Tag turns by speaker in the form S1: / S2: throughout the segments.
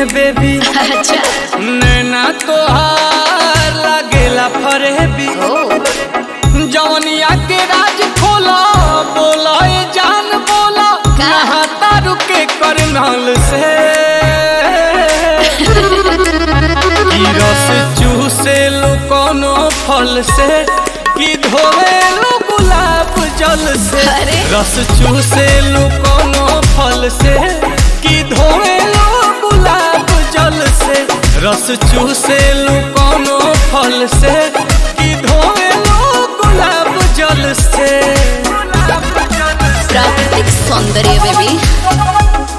S1: Baby
S2: अच्छा
S1: नैना तोहार लागेला फरेबी
S2: ओ
S1: जवनिया के राज खोला बोला ए जान बोला
S2: का?
S1: नहाता रुके करनाल से ई रस चूसे लो कोनो फल से कि धोवे लो गुलाब जल से
S2: अरे।
S1: रस चूसे लो कोनो फल से कि धोवे लो गुलाब जल से रस चूसे लो कोनो फल से कि धोवे लो गुलाब जल से
S2: प्राकृतिक सौंदर्य बेबी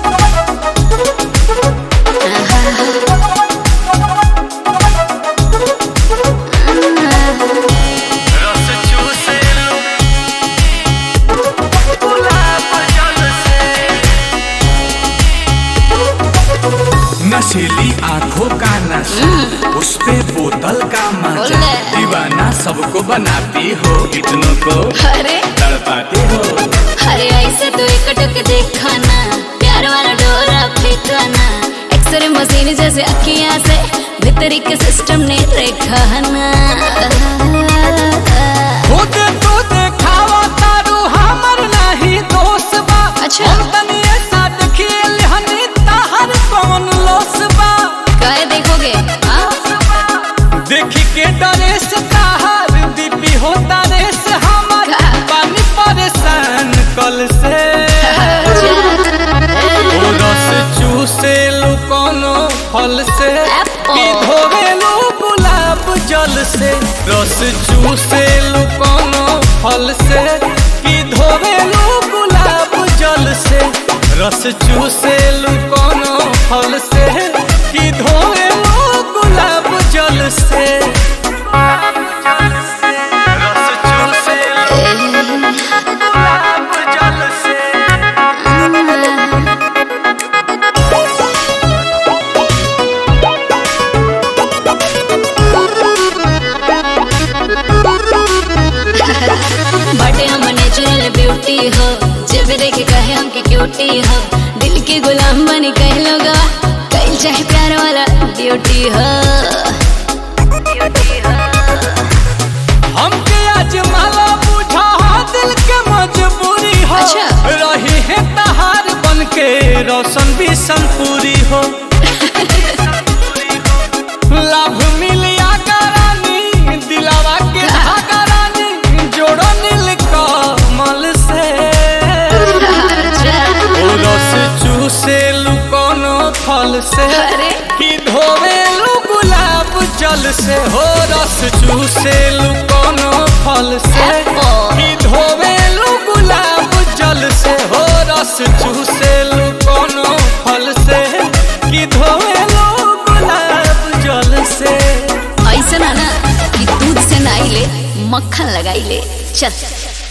S1: रस चूसे लो गुलाब जल से
S3: नशीली आंखों का नशा उस पे बोतल का मजा
S2: बोले।
S3: दीवाना सबको बनाती हो इतनों को
S2: अरे
S3: तड़पाती हो
S2: अरे ऐसे तो एक टक देखा ना प्यार वाला डोरा फेंका ना एक्सरे मशीन जैसे अखियां से भीतरी के सिस्टम ने रेखा ना
S1: खुद तो देखावा तारू हमर नहीं दोस्त बा
S2: अच्छा।
S1: हम तनी ऐसा खेल हनी ताहर कौन लोस बा
S2: काय देखोगे हाँ?
S1: देखी के डरे से ताहर दीपी होता रे से हमर
S2: का?
S1: पानी परेशान कल से ओ रस चूसे लो कोनो फल से
S2: Apple.
S1: कि धोवे लो गुलाब जल से रस चूसे लो कोनो फल से कि धोवे लो गुलाब जल से रस चूसे लो कोनो फल से कि धोवे लो गुलाब जल से रस चूसे लो गुलाब जल से
S2: बटे हम नेचुरल ब्यूटी हो जब देखे कहे हमके क्यूटी हो दिल के गुलाम बनी कह लोग कहीं चाहे प्यार वाला ड्यूटी हो
S1: हमके आज माला बुझा दिल के मजबूरी हो
S2: अच्छा।
S1: रही है तहार बन के रोशन भी संपूरी हो लाभ मिलिया करानी दिलावा के धागा रानी जोड़ो नील कमल से ओ रस चूसे लू कोनो फल से
S2: अरे।
S1: कि धोवे लू गुलाब जल से हो रस चूसे लू कोनो फल से
S2: Apple.
S1: कि धोवे लू गुलाब जल से हो रस चूसे लू कोनो फल से कि धोवे लू गुलाब जल से
S2: ऐसा ना ना कि दूध से नाई ले मक्खन लगाई ले चल